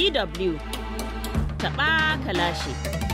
DW taɓa kalashi.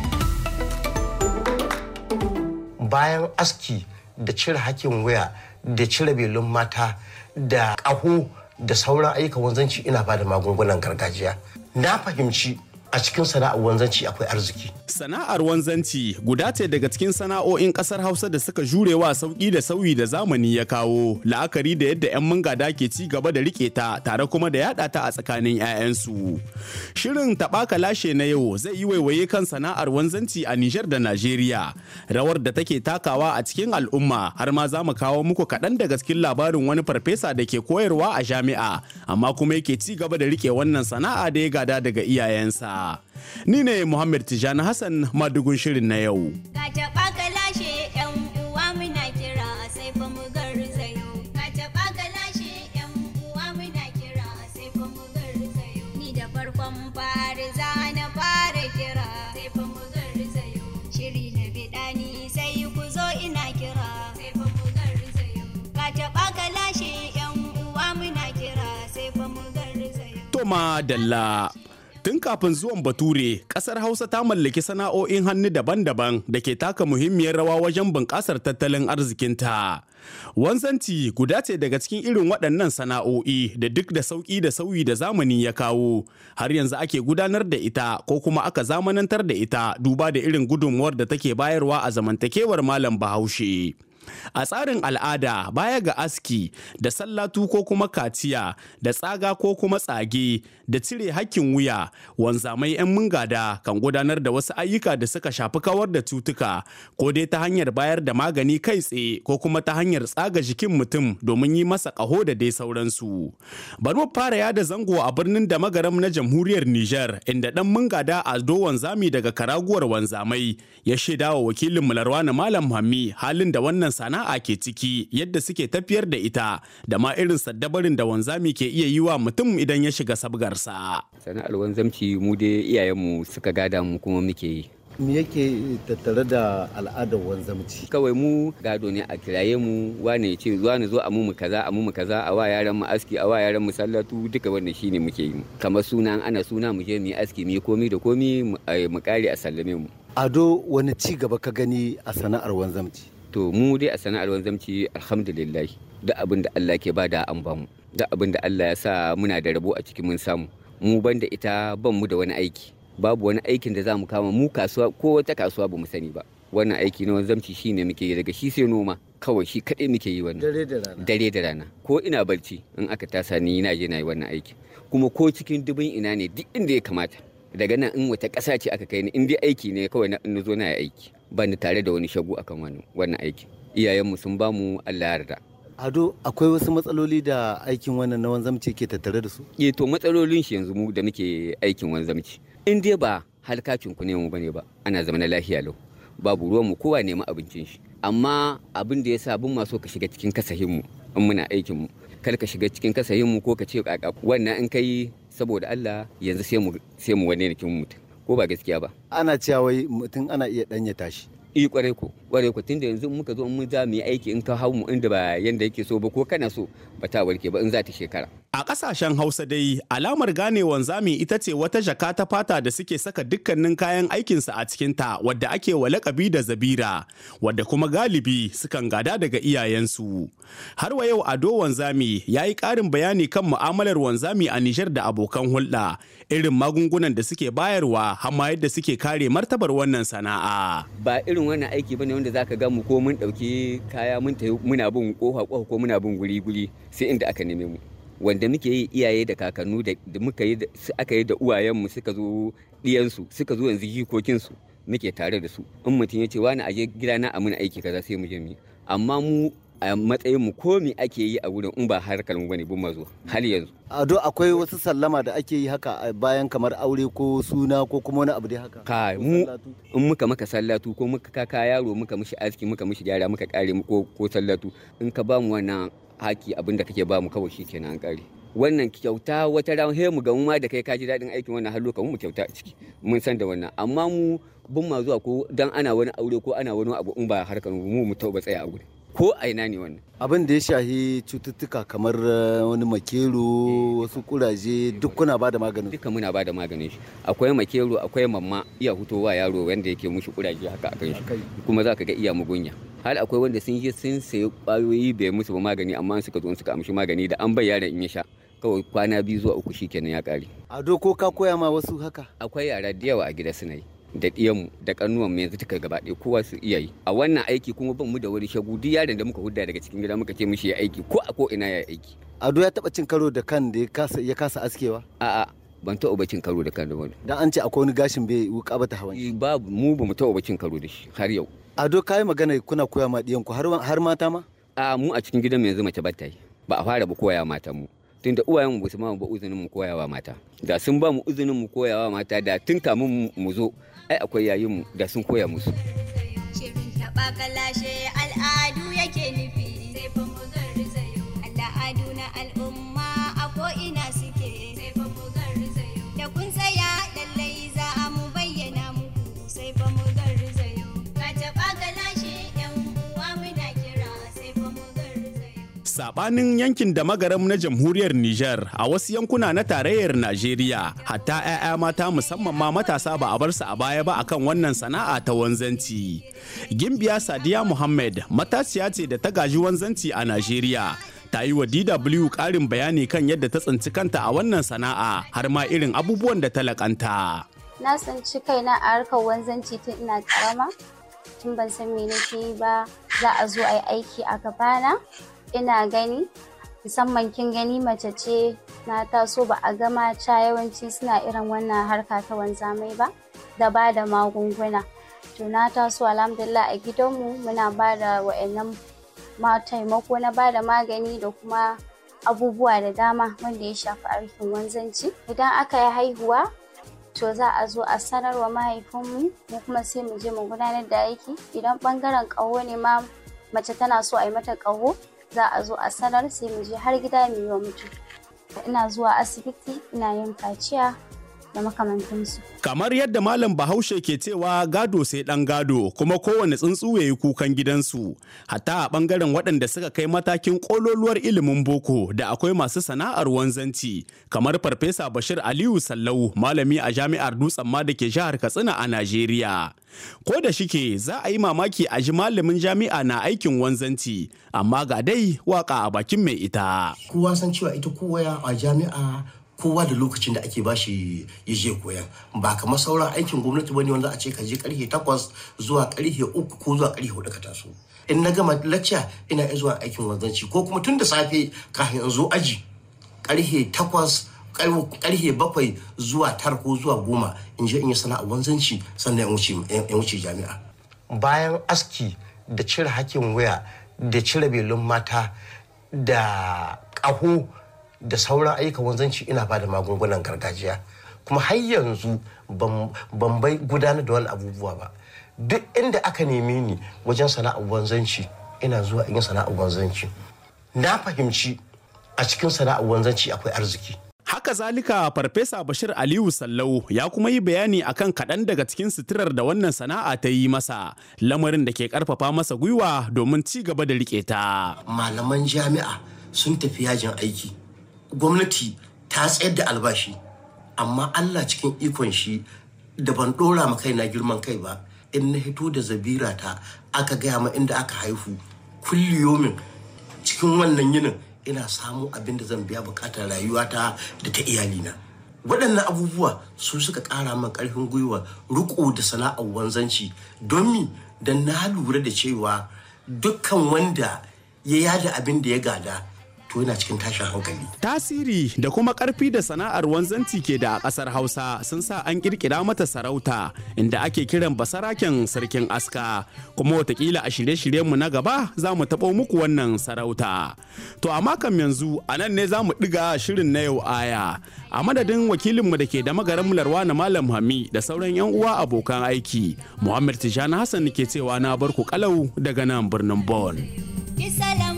Bayan aski da cire hakin waya da cire belun mata da ƙaho da sauran ayyukan wanzanci ina ba da magungunan gargajiya. Na fahimci a cikin sana'ar wanzanci akwai arziki. Sana'ar wanzanci guda ce daga cikin sana'o'in kasar Hausa da suka jurewa sauki da sauyi da zamani ya kawo, la'akari da yadda 'yan mangada ke ci gaba da rike ta tare kuma da yada ta a tsakanin 'ya'yansu. Shirin taɓaka lashe na yau zai yi waiwaye kan sana'ar wanzanci a Nijar da Najeriya, rawar da take takawa a cikin al'umma har ma za mu kawo muku kaɗan daga cikin labarin wani farfesa da ke koyarwa a jami'a, amma kuma yake ci gaba da rike wannan sana'a da ya gada daga iyayensa. Ni ne Muhammad Tijani Hassan madugun shirin na yau. Ka taɓa ka lashe ‘yan uwa muna kira sai fa mu garzayo. Ka taɓa ka lashe ‘yan uwa muna kira sai fa mu garzayo. Ni da farkon fari za na fara kira sai fa mu garzayo. Shiri na biɗani sai ku zo ina kira sai fa mu garzayo. Ka taɓa ka lashe ‘yan uwa muna kira sai fa mu garzayo. Toma Dalla. Tun kafin zuwan Bature, ƙasar Hausa ta mallaki sana'o'in hannu daban-daban da ke taka muhimmiyar rawa wajen bunƙasar tattalin arzikinta. Wanzanci guda ce daga cikin irin waɗannan sana'o'i da duk da sauƙi da sauyi da zamani ya kawo, har yanzu ake gudanar da ita ko kuma aka zamanantar da ita duba da irin gudunmuwar da take bayarwa a zamantakewar malam Bahaushe. A tsarin al'ada baya ga aski da sallatu ko kuma kaciya da tsaga ko kuma tsage da cire hakkin wuya wanzamai 'yan mungada kan gudanar da wasu ayyuka da suka shafi kawar da cutuka ko dai ta hanyar bayar da magani kai tsaye ko kuma ta hanyar tsaga jikin mutum domin yi masa ƙaho da dai sauransu. Bari mu fara yada zango a birnin da magaram na jamhuriyar Nijar inda dan mungada Ado wanzami daga karaguwar wanzamai ya shaidawa wakilin Mularwana Malam Hammi halin da wannan sana'a ke ciki yadda suke tafiyar da ita da ma irin saddabarin da wanzami ke iya yi wa mutum idan ya shiga sabgarsa. sana'ar wanzamci mu dai iyayenmu suka gada mu kuma muke yi me yake tattare da al'adar wanzamci kawai mu gado ne a kiraye mu wane ya ce zuwa ni zo a mu kaza a mu kaza a wa yaran mu aski a wa yaran mu sallatu duka wannan shine muke yi kamar suna ana suna mu je mu yi aski mu yi komi da komi mu ai, mu kare a sallame mu ado wani ci gaba ka gani a sana'ar wanzamci to mu dai a sana'ar wanzamci alhamdulillah duk abin da Allah ke bada an bamu duk abin da Allah ya sa muna da rabo a cikin mun samu mu banda ita ban mu da wani aiki babu wani aikin da za mu kama mu kasuwa ko wata kasuwa ba mu sani ba wannan aiki na wanzamci shine muke yi daga shi sai noma kawai shi kaɗai muke yi wannan dare da rana dare da rana ko ina barci in aka tasa ni na je na yi wannan aiki kuma ko cikin dubin ina ne duk inda ya kamata daga nan in wata ƙasa ce aka kai ni in dai aiki ne kawai na in zo na yi aiki ba ni tare da wani shagu akan wannan wannan aiki iyayenmu sun ba mu Allah ya yarda ado akwai wasu matsaloli da aikin wannan na wanzamci ke tattare da su eh to matsalolin shi yanzu mu da muke aikin wanzamci in dai ba halkacin ku ne mu bane ba ana zama na lafiya lau babu ruwan mu kowa nema abincin shi amma abin da yasa bin ma so ka shiga cikin kasahin mu in muna aikin mu kar ka shiga cikin kasahin mu ko ka ce kaka wannan in kai saboda Allah yanzu sai mu sai mu wane kin mutum ko ba gaskiya ba ana cewa wai mutum ana iya danya tashi i kwarai ko kwarai ko tunda yanzu in muka zo in mun za mu yi aiki in ka hau mu inda ba yanda yake so ba ko kana so ba ta warke ba in za ta shekara A ƙasashen Hausa dai alamar gane wanzami ita ce wata jaka ta fata da suke saka dukkanin kayan aikinsa a cikinta wadda ake wa lakabi da zabira wadda kuma galibi sukan gada daga iyayensu. Har wa yau Ado wanzami ya yi ƙarin bayani kan mu'amalar wanzami a Nijar da abokan hulɗa irin magungunan da suke bayarwa har ma yadda suke kare martabar wannan sana'a. ba irin wannan aiki bane wanda zaka ga mu ko mun dauki kaya mun tafi muna bin kofa kofa ko muna bin guri guri sai inda aka neme mu wanda muke yi iyaye da kakannu da da muka yi da- su- aka yi da uwayenmu suka zo diyansu suka zo yanzu jikokinsu muke tare da su in mutum ya ce wani aje gidana a mun aiki kaza sai mu je mu yi. amma mu a matsayin mu ko me ake yi a wurin in ba harkar mu bane bin mazo har yanzu ado akwai wasu sallama da ake yi haka a bayan kamar aure ko suna ko kuma wani abu dai haka ka Ko mu sallatu? in muka maka sallatu ko muka kaka yaro muka mishi aski muka mishi gyara muka kare mu ko ko sallatu in ka ba mu wannan haki abin da kake ba mu kawai shikenan an kare wannan kyauta wata ran he mu ga mu ma da kai ka ji daɗin aikin wannan har lokacin mu kyauta a ciki mun san da wannan amma mu bin ma zuwa ko dan ana wani aure ko ana wani abu in ba harkar mu mu tauba tsaya a guri ko a ina ne wannan abin da ya shahi cututtuka kamar eh, wani makero wasu kuraje duk kuna ba da maganin duka muna ba da maganin shi akwai makero akwai mamma iya hutowa yaro wanda yake mushi kuraje haka akan shi kuma za ka ga iya mugunya har akwai wanda sun je sun sayi kwayoyi bai musu ba magani amma suka zo suka amshi magani da an bai yaron in ya sha kawai kwana biyu zuwa uku shikenan ya kare ado ko ka koya ma wasu haka akwai yara da yawa a gida suna yi da ɗiyanmu da ƙannuwanmu yanzu duka gaba ɗaya kowa su iya yi a wannan aiki kuma ban mu da wani shagu duk yaron da muka hudda daga cikin gida muka ce mishi ya aiki ko a ko ina ya aiki ado ya taba cin karo da kan da ya kasa ya kasa askewa a'a ban taɓa bacin karo da kan da wani dan an ce akwai wani gashin bai wuka ba ta hawan shi. babu mu ba mu taɓa bacin karo da shi har yau ado kai magana kuna koya ma diyanku har har mata ma a mu a cikin gidan yanzu mace bata yi ba a fara ba koya matan mu tunda uwayen mu ba su ma ba uzunin mu koyawa mata da sun ba mu uzunin mu koyawa mata da tun kamun mu zo ai akwai yayin mu da sun koya musu Shirin taɓa kalashe al'adu yake nufi sai fa mu garzayo. Al'adu na al'umma a ko'ina suke sai fa mu garzayo. Da kun tsaya lallai za a mu bayyana muku sai fa mu garzayo. Ka taɓa kalashe ‘yan uwa muna kira sai fa mu garzayo. Sabanin yankin da magaram na jamhuriyar Nijar a wasu yankuna na tarayyar Najeriya hatta 'ya'ya mata musamman ma matasa ba a bar su a baya ba akan wannan sana'a ta wanzanci. Gimbiya Sadiya Muhammad matashiya ce da ta gaji wanzanci a Najeriya. Ta yi wa DW ƙarin bayani kan yadda ta tsinci kanta a wannan sana'a har ma irin abubuwan da ta laƙanta. na tsinci kaina a harkar wanzanci tun ina karama tun ban san me nake yi ba za a zo a yi aiki a gabana ina gani musamman kin gani mace ce na taso ba a ga mata yawanci suna irin wannan harka ta wanzamai ba da ba da magunguna to na taso alhamdulillah a gidanmu muna ba da wa'annan ma taimako na ba da magani da kuma abubuwa da dama wanda ya shafi aikin wanzanci idan aka yi haihuwa to za a zo a sanar wa mahaifinmu mu kuma sai mu je mu gudanar da aiki idan bangaren ƙaho ne ma mace tana so a yi mata ƙaho za a zo a sanar sai mu je har gida mu yi wa mutum ina zuwa asibiti ina yin kaciya da makamantansu Kamar yadda Malam Bahaushe ke cewa gado sai ɗan gado kuma kowane tsuntsu ya yi kukan gidansu. Hatta a ɓangaren waɗanda suka kai matakin ƙololuwar ilimin boko da akwai masu sana'ar wanzanci kamar Farfesa Bashir Aliyu Sallau malami a jami'ar Dutsen ma da ke jihar Katsina a Najeriya. Ko da shike za a yi mamaki a ji malamin jami'a na aikin wanzanci amma ga dai waka a bakin mai ita. kowa san cewa ita kowa a jami'a kowa da lokacin da ake bashi ya je koyan ba kamar sauran aikin gwamnati bane wanda a ce ka je karfe takwas zuwa karfe uku ko zuwa karfe hudu ka taso in na gama lacca ina iya zuwa aikin wanzanci ko kuma tun da safe kafin in zo aji karfe takwas karfe bakwai zuwa tara ko zuwa goma in je in yi sana'ar wanzanci sannan in wuce in wuce jami'a bayan aski da cire hakin waya da cire belun mata da ƙaho da sauran ayyukan wanzanci ina ba da magungunan gargajiya kuma har yanzu ban ban bai gudanar da wani abubuwa ba duk inda aka neme ni wajen sana'ar wanzanci ina zuwa in yi sana'ar wanzanci na fahimci a cikin sana'ar wanzanci akwai arziki Haka zalika Farfesa Bashir Aliyu Sallau ya kuma yi bayani akan kaɗan daga cikin suturar da wannan sana'a ta yi masa, lamarin da ke ƙarfafa masa gwiwa domin ci gaba da riƙe ta. malaman jami'a sun tafi yajin aiki gwamnati ta tsayar da albashi amma allah cikin ikon shi da ban dora ma kaina girman kai ba in na hito da zabira ta aka gaya ma inda aka haihu kulliyomin cikin wannan yinin ina samu abin da zan biya bukatar rayuwata da ta iyalina waɗannan abubuwa su suka ƙara min ƙarfin gwiwa riko da sana'ar wanzanci don mi don na lura da cewa dukkan wanda ya yada abin da ya gada to yana cikin tashin hankali Tasiri da kuma ƙarfi da sana'ar wanzanci ke da a ƙasar Hausa sun sa an ƙirƙira mata sarauta inda ake kiran basaraken sarkin aska kuma watakila a shirye-shiryenmu na gaba za mu taɓo muku wannan sarauta. To amma kam yanzu a nan ne za mu ɗiga shirin na yau aya a madadin wakilinmu da ke da magaran na Malam Hami da sauran 'yan uwa abokan aiki Muhammad Tijjani Hassan ke cewa na barku kalau daga nan birnin Bon. Ki salam